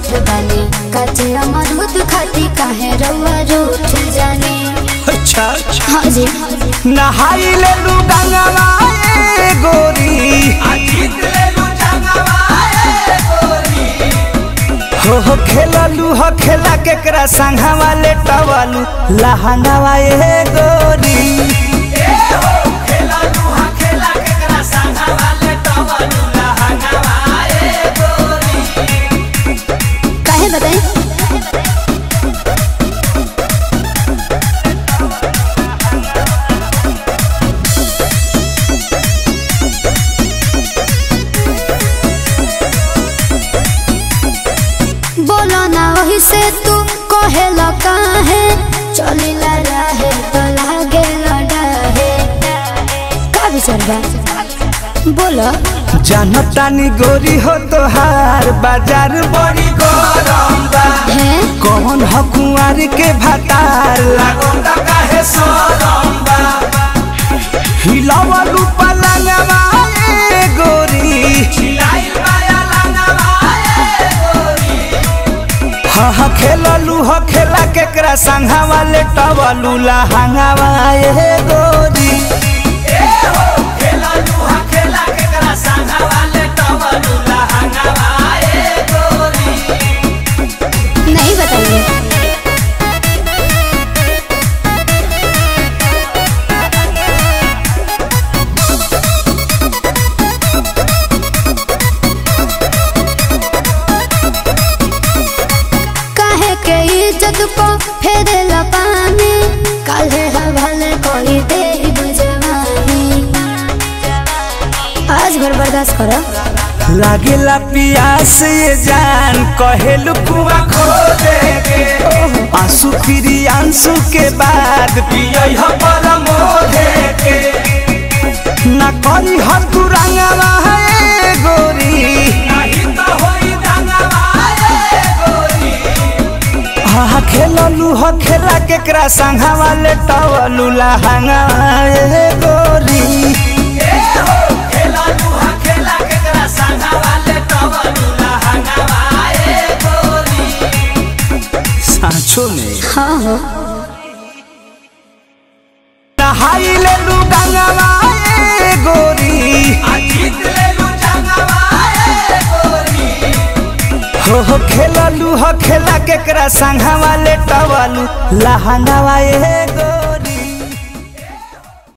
झूठ बने कचे अमरूद खाती काहे रउआ रूठ जाने अच्छा अच्छा हाँ जी नहाई ले लू गंगवा ए गोरी हो हो खेललू हो खेला केकरा संघवा ले टवलू लहंगवा ए गोरी काहे बताई बोलो ना वही से तू कहे काहे चली ला रहे तो लागे लड़ाहे का विचार बा बोलो जनतानी गोरी हो तोहार बाजार बड़ी गरम बा है कौन ह कुंवारी के भतार लागोंदा काहे सोरम बा हिलावलू पलंगवा ए गोरी हिलाइल माया लंगवा ए गोरी हा हा खेललू ह खेला केकरा संघवा ले टवलू लहंगवा ए गोरी नहीं बताइए काहे के इज्जत को फेरे पानी काहे हवाले कोई दे बुझवानी आज भर बर्दाश्त करो लागेला पियास ये जान कहेलू कुआ खो देगे आंसू फिरी आंसू के बाद पियई ह परमो देगे ना करी ह तू रंगवा है गोरी नहीं तो होई रंगवा है गोरी हा खेललू ह खेला केकरा संघवा ले टवलू लहंगा ए गोरी सांचो में हाँ हो नहाई ले लू गंगवा ए गोरी हो हो खेललू हो खेला केकरा संघवा ले टवलू लहंगवा ए गोरी